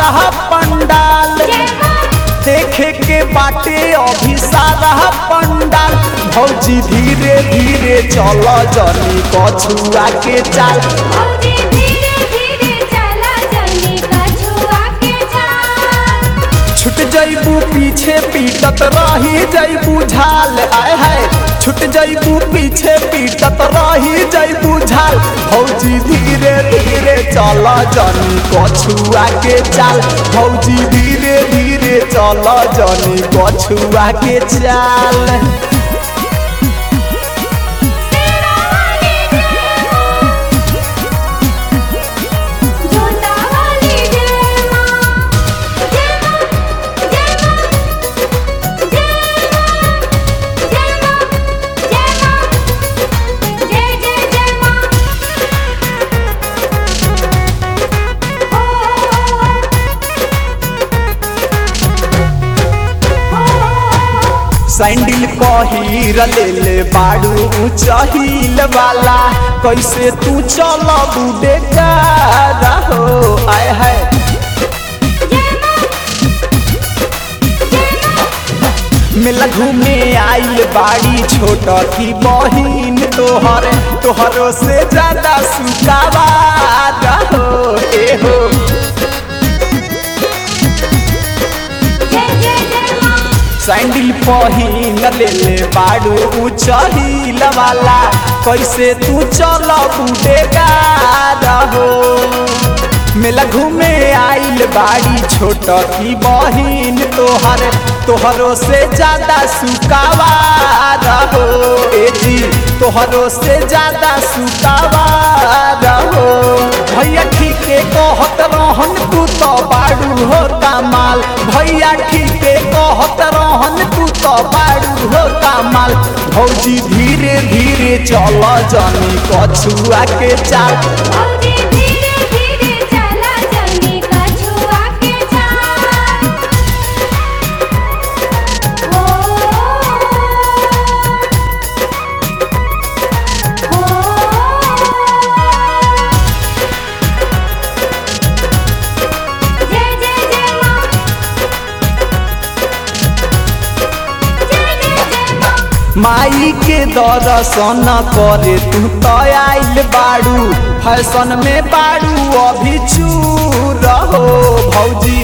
सारा पंडाल देखे के बाटे अभी सारा पंडाल भौजी धीरे धीरे चल जनी कछुआ के चाल भौजी धीरे धीरे चला जनी कछुआ के चाल छुट जैबू पीछे पीटत रही जैबू झाल आय हाय छुट जैबू पीछे पीटत रही जैबू झाल भौजी धीरे धीरे चल जनी कछुआ के चाल भौजी धीरे धीरे चल जनी कछुआ के चाल तेरा वाली जय जोता वाली जय मां जय मां जय मां जय मां जय मां जय मां जय जय जय मां ओ सैंडल पहिर ले ले बाड़ू चहिल वाला कैसे तू चल बूढ़े का हो आय है मिल घूमे आइल बाड़ी छोट की बहिन तोहर तोहरो से ज्यादा सुकावा हो ए हो जय जय जय मां सैंडल पहिन ले ले बाड़ू चहिल वाला कैसे तू चल बूढ़ेगा हो मेला घूमे आइल बाड़ी छोट की बहिन तोहर तोहरो से ज्यादा सुकावा रहो ए जी तोहरो से ज्यादा सुकावा रहो भैया ठीके कहत रहन तू तो बाड़ू हो कमाल भैया ठीके कहत रहन तू तो बाड़ू हो कमाल भौजी धीरे धीरे चल जनी कछुआ के चाल भौजी धीरे धीरे चला जनी कछुआ के चाल ओ ओ जय जय जय मां जय जय जय मां माई के दर्शन करे तू तो आइल बाड़ू फैशन में बाड़ू अभी चूर हो भौजी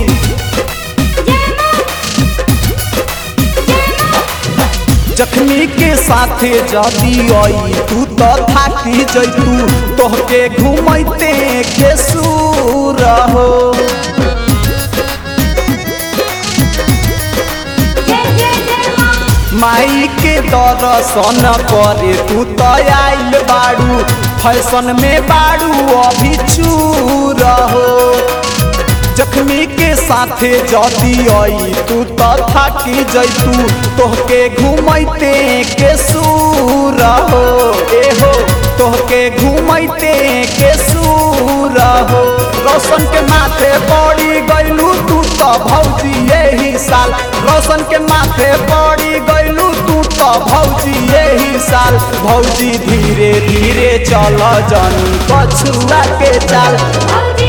जखनी के साथे जदी आई तू तो थाकी जैतू तोहके घुमैते के सूर हो जय जय जय मां माई के दर्शन करे तू तो आइल बाड़ू फैशन में बाड़ू अभी चूर हो जखमी के साथे जदी आई तू तो थाकी जैतू तोहके घुमैते के सूर हो ए हो तोहके घुमैते के सूर हो रोशन के माथे पड़ी गइलू तू तो भौजी यही साल रोशन के माथे पड़ी गइलू तू तो भौजी यही साल भौजी धीरे धीरे चल जनी कछुआ के चाल भौजी